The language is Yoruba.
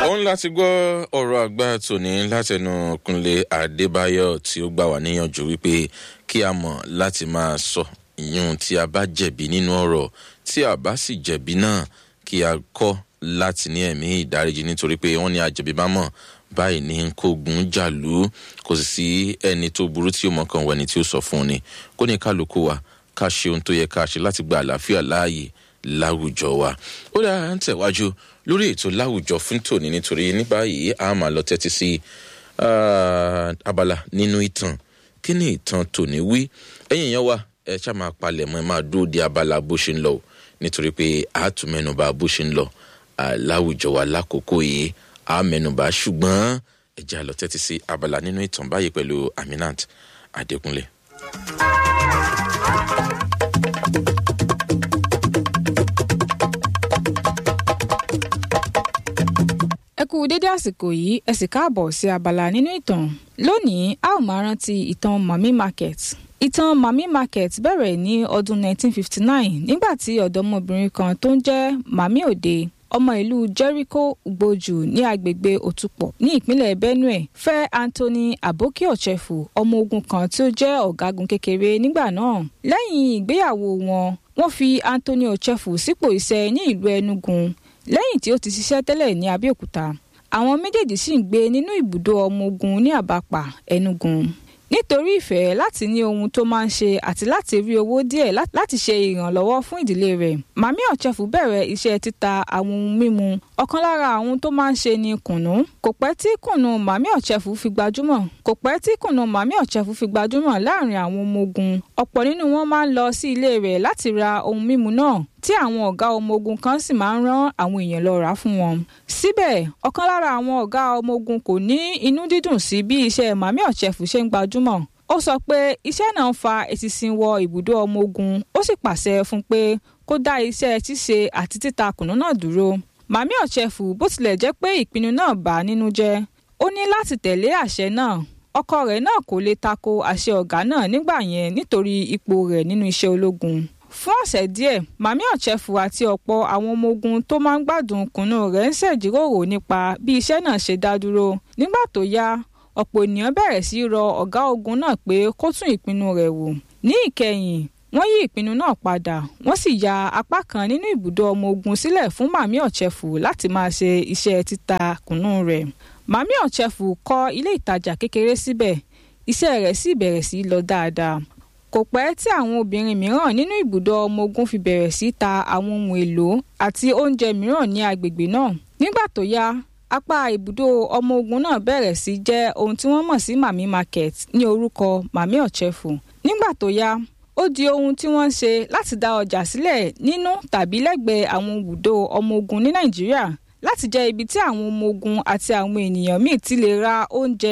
òun láti gbọ́ ọ̀rọ̀ àgbà tòní látẹnu kúnlé adébáyọ̀ tí ó gbà wá níyànjú wípé kí a mọ̀ láti máa sọ ìyún tí a bá jẹ̀bi nínú ọ̀rọ̀ tí a bá sì jẹ̀bi náà kí a kọ́ láti ní ẹ̀mí ìdáríjì nítorí pé wọ́n ní àjẹ̀bí bá mọ̀ báyìí ní kógun jàlú kò sì sí ẹni tó burú tí ó mọ̀ kàn wẹ́ni tí ó sọ fún ni kó ní kálukú wa ká ṣe ohun tó yẹ ká ṣe láti gba àlàáfíà láàyè láwùjọ wa ó dáa ń tẹ̀wájú lórí ètò láwùjọ fún tòní nítorí ní báyìí a máa lọ tẹ́tí sí abala nínú ìtàn kí ni ìtàn tòní wí ẹ̀yìn yẹn wá ẹ ṣáà máa palẹ̀ mọ́ ẹ máa dúró de abala bó ṣe ń lọ nítorí pé a tún mẹ́nuba bó ṣe ń lọ láwùjọ wa lákòókò yìí a mẹ́nuba ṣùgbọ́n ẹ jẹ́ àlọ́ tẹ́tí sí abala nínú ìtàn báyìí pẹ̀lú aminat adékúnlé. ẹ kú dédé àsìkò yìí ẹ sì káàbọ̀ sí abala nínú ìtàn lónìí a ó máa rántí ìtàn mami market ìtàn mami market bẹ̀rẹ̀ ní ọdún 1959 nígbà tí ọ̀dọ́mọbìnrin kan tó ń jẹ́ mami òde ọmọ ìlú jericho ugboju ní agbègbè òtúpọ̀ ní ìpínlẹ̀ benue fẹ́ anthony aboki ọ̀chẹ́fù ọmọ ogun kan tí ó jẹ́ ọ̀gágun kékeré nígbà náà lẹ́yìn ìgbéyàwó wọn wọ́n fi anthony ọ̀chẹ́fù sípò iṣẹ́ ní ìlú enugu lẹ́yìn tí ó ti ṣiṣẹ́ tẹ́lẹ̀ ní abẹ́òkúta àwọn méjèèjì sì ń gbé nínú ibùdó ọmọ ogun ní àbápà enugu nítorí ìfẹ́ láti ní ohun tó máa ń ṣe àti láti rí owó díẹ̀ láti ṣe ìrànlọ́wọ́ fún ìdílé rẹ̀ mami ọ̀chẹ́fù bẹ̀rẹ̀ iṣẹ́ títa àwọn ohun mímu ọ̀kan lára àwọn tó máa ń ṣe ni kùnú kò pẹ́ tí kùnú mami ọ̀chẹ́fù fi gbajúmọ̀ kò pẹ́ tí kùnú mami ọ̀chẹ́fù fi gbajúmọ̀ láàrin àwọn ọmọ ogun ọ̀pọ̀ nínú wọn máa ń lọ sí ilé rẹ̀ láti ra ohun mímu náà tí àwọn ọ̀gá ọmọ ogun kan sì máa ń rán àwọn èèyàn lọ rà fún wọn. síbẹ̀ ọ̀kan lára àwọn ọ̀gá ọmọ ogun kò ní inú dídùn sí bí iṣẹ́ mami ọ̀chẹ́fù ṣe ń gbajúmọ̀. ó sọ pé iṣẹ́ náà ń fa eṣinṣin wọ ibùdó ọmọ ogun ó sì pàṣẹ fún pé kó dá iṣẹ́ ṣíṣe àti títa kùnú náà dúró. mami ọ̀chẹ́fù bó tilẹ̀ jẹ́ pé ìpinnu náà bà á nínú jẹ́ ó ní láti tẹ̀lé àṣẹ náà ọkọ rẹ̀ náà kò lè tako àṣẹ ọ̀gá náà nígbà yẹn nítorí ipò rẹ̀ nínú iṣẹ́ ológun fún ọ̀sẹ̀ díẹ̀ mami ọ̀chẹ́fù àti ọ̀pọ̀ àwọn ọmọ ogun tó máa ń gbádùn kùnú rẹ̀ ń ṣèjíròrò nípa bí iṣẹ́ náà ṣe dá dúró nígbà tó yá ọ̀pọ̀ ènìyàn bẹ̀rẹ̀ sí rọ ọ̀gá ogun náà pé kó tún ìpinnu rẹ̀ wò ní ìkẹyìn wọ́n yí ìpinnu náà padà wọ́n sì ya apá kan nínú ibùdó ọmọ ogun sílẹ̀ fún mami ọ̀chẹ́fù láti máa ṣe iṣẹ́ títa kùnú rẹ̀ mami ọ̀chẹ́fù kọ́ ilé ìtajà kékeré síbẹ̀ iṣẹ́ rẹ̀ sì bẹ̀rẹ̀ sí lọ dáadáa kò pẹ́ tí àwọn obìnrin mìíràn nínú ibùdó ọmọ ogun fi bẹ̀rẹ̀ sí ta àwọn ohun èlò àti oúnjẹ mìíràn ní agbègbè náà nígbà tó yá apá ibùdó ọmọ ogun náà bẹ̀rẹ̀ sí jẹ́ ohun tí wọ́n mọ̀ sí mami market ní orúkọ mami ọ̀chẹ́fù nígbà tó yá ó di ohun tí wọ́n ń ṣe láti dá ọjà sílẹ̀ nínú tàbí lẹ́gbẹ̀ẹ́ àwọn ibùdó ọmọ ogun ní nàìjíríà láti jẹ́ ibi tí àwọn ọmọ ogun àti àwọn ènìyàn míì ti lè ra oúnjẹ